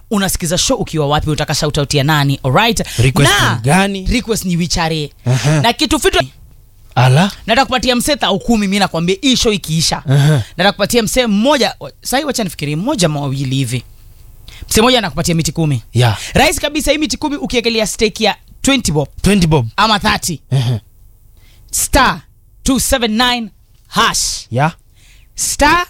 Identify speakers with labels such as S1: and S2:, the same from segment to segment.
S1: unasikiza show ukiwa wapi utaka shout out ya nani alright
S2: Request
S1: na
S2: ni gani?
S1: request ni wichare
S2: Aha.
S1: na kitu fito
S2: ala
S1: nataka kupatia msee thau kumi mi nakwambia hii show ikiisha
S2: Aha.
S1: nataka kupatia msee mmoja sahii wacha nifikirie mmoja ama wawili hivi msee mmoja anakupatia miti kumi
S2: ya
S1: rahisi kabisa hii miti kumi ukiekelea stake ya 20 bob
S2: 20 bob
S1: ama 30
S2: Aha.
S1: star 279 hash
S2: ya
S1: star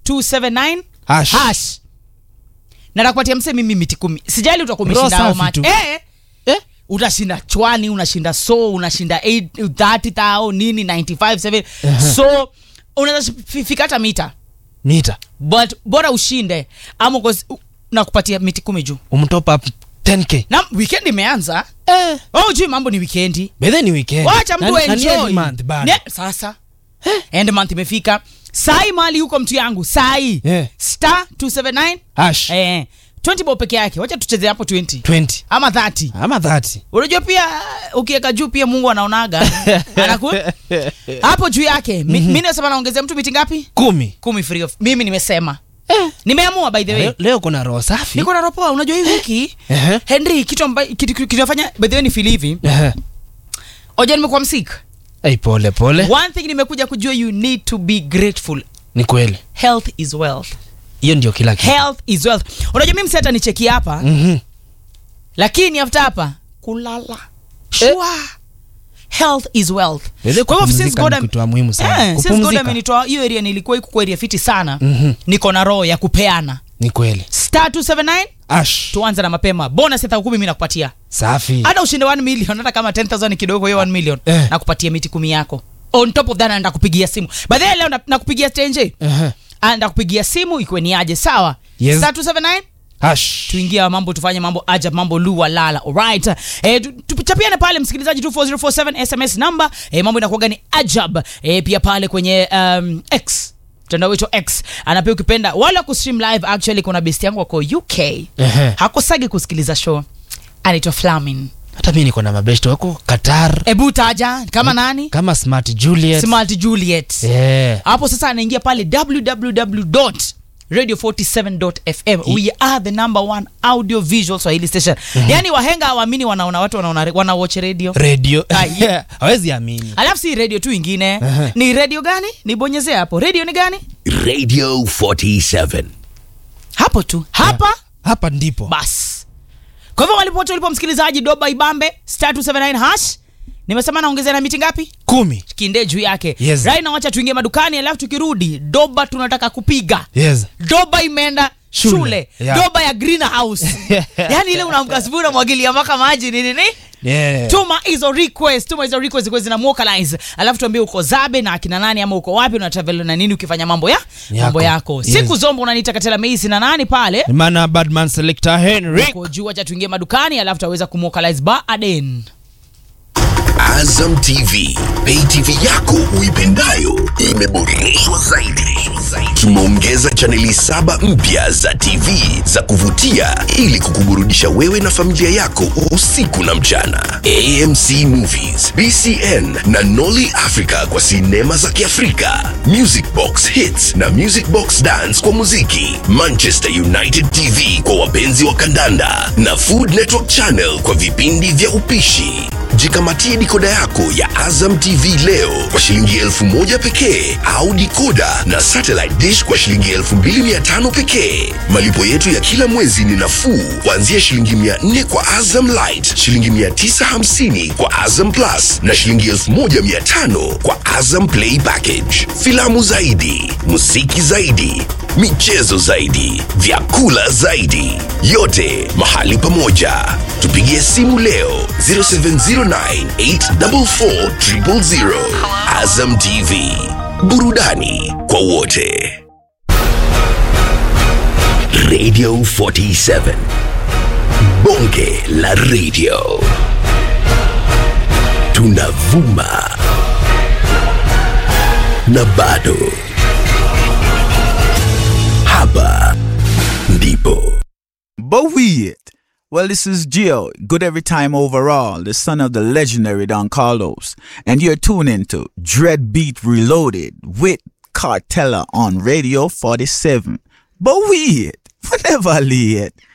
S1: 279
S2: Hash.
S1: hash nataka kupatia msee mimi miti kumi sijali utakuwa
S2: Roho
S1: umeshinda how
S2: safi
S1: much
S2: tu.
S1: eh,
S2: eh?
S1: utashinda chwani unashinda so unashinda 8 30 thao nini 95 7 so unaweza fi- fika hata mita
S2: mita
S1: but bora ushinde ama cause u- nakupatia miti kumi juu
S2: umtop up 10k
S1: na weekend imeanza
S2: eh.
S1: oh juu mambo ni wikendi
S2: bedhe ni weekend
S1: wacha mtu
S2: Na- na ni
S1: enjoy
S2: end month bado.
S1: Ne- sasa end month imefika sai mali huko mtu yangu sai
S2: Yeah.
S1: star 279
S2: hash
S1: eh 20 bob peke yake wacha tucheze hapo 20
S2: 20
S1: ama 30
S2: ama 30
S1: unajua pia ukiweka juu pia mungu anaonaga anaku hapo juu yake mi, mi nasema naongezea mtu miti ngapi
S2: kumi
S1: kumi free of mimi nimesema nimeamua by the way
S2: leo, leo kuna roho safi
S1: niko na ropoa unajua hii wiki
S2: Ehe.
S1: henry kitu ambayo kitu kitu- kinafanya by the way ni feel hivi
S2: Ehe.
S1: oja nimekuwa msik
S2: Ei, pole pole
S1: one thing nimekuja kujua you need to be grateful
S2: ni kweli
S1: health is wealth
S2: hiyo ndio kila kitu
S1: health is wealth unajua mimi mseta nicheki hapa
S2: Mhm.
S1: lakini after hapa kulala sure health is wealth
S2: Weze
S1: kwa hivyo since
S2: kupumzika
S1: God
S2: ni
S1: am-
S2: kitu muhimu sana.
S1: Eh, since God
S2: Kupumzika.
S1: amenitoa hiyo area nilikuwa iko kwa area fiti sana
S2: Mhm.
S1: niko na roho ya kupeana
S2: ni kweli
S1: star 279
S2: ash
S1: tuanze na mapema bonus ya kumi mimi nakupatia
S2: safi
S1: hata ushinde 1 million hata kama 10000 ni kidogo hiyo 1 million
S2: Eh.
S1: nakupatia miti kumi yako on top of that naenda kupigia simu by the way leo na- nakupigia stenje
S2: Ehe.
S1: anda kupigia simu ikiwe ni aje sawa
S2: Yes.
S1: star 279
S2: hash
S1: tuingia mambo tufanye mambo ajab mambo lua lala alright eh, tu- tuchapiane pale msikilizaji 24047 sms number eh, mambo inakuwaga ni ajab eh, pia pale kwenye um, x mtandao wetu x anapia ukipenda wala kustream live actually kuna best yangu wako uk
S2: Ehe.
S1: hakosagi kusikiliza show anaitwa flamin
S2: hata mi niko na mabeshto wako qatar
S1: ebu taja kama nani
S2: kama smart juliet
S1: smart juliet
S2: yeah.
S1: hapo sasa anaingia pale www radio47.fm we are the number one audio visual swahili station yani wahenga hawaamini wanaona watu wanaona wana watch radio
S2: radio
S1: Ai.
S2: hawezi amini
S1: alafu si radio tu ingine
S2: Aha.
S1: ni radio gani nibonyezee hapo radio ni gani
S3: Radio 47.
S1: hapo tu hapa
S2: hapa ndipo
S1: bas kwa hivyo walipote ulipo msikilizaji doba ibambe star 279 hash nimesema naongezea na miti ngapi
S2: kumi
S1: kinde juu yake
S2: Yes.
S1: right na wacha tuingie madukani alafu tukirudi doba tunataka kupiga
S2: yes
S1: doba imeenda shule,
S2: Shule, yeah.
S1: doba ya greenhouse yani ile unaamka asubuhi unamwagilia mpaka maji nini nini
S2: yeah.
S1: tuma hizo request tuma hizo request kwa zina vocalize alafu tuambie uko zabe na akina nani ama uko wapi una travel na nini ukifanya mambo ya mambo yako
S2: Yes.
S1: siku zombo unaniita katela meisi na nani pale
S2: Ni maana badman selector henry
S1: uko juu acha tuingie madukani alafu taweza kumwokalize baaden
S3: Azam TV, pay TV yako uipendayo imeboreshwa zaidi. Tumeongeza chaneli saba mpya za TV za kuvutia ili kukuburudisha wewe na familia yako usiku na mchana. AMC Movies, BCN na Nolly Africa kwa sinema za Kiafrika, Music Box Hits na Music Box Dance kwa muziki, Manchester United TV kwa wapenzi wa kandanda na Food Network Channel kwa vipindi vya upishi. Jikamatie dikoda yako ya Azam TV leo kwa shilingi elfu moja pekee au dikoda na satellite dish kwa shilingi elfu mbili mia tano pekee. Malipo yetu ya kila mwezi ni nafuu kuanzia shilingi mia nne kwa Azam Light, shilingi mia tisa hamsini kwa Azam Plus na shilingi elfu moja mia tano kwa Azam Play Package. Filamu zaidi, muziki zaidi, michezo zaidi, vyakula zaidi, yote mahali pamoja. Tupigie simu leo 0709844000. Azam TV, burudani kwa wote. Radio 47, bonge la radio, tunavuma na bado hapa ndipo
S4: But we it. Well, this is Gio, good every time overall, the son of the legendary Don Carlos, and you're tuning to Dread Beat Reloaded with Cartella on Radio 47. But we it. Whenever I lay it.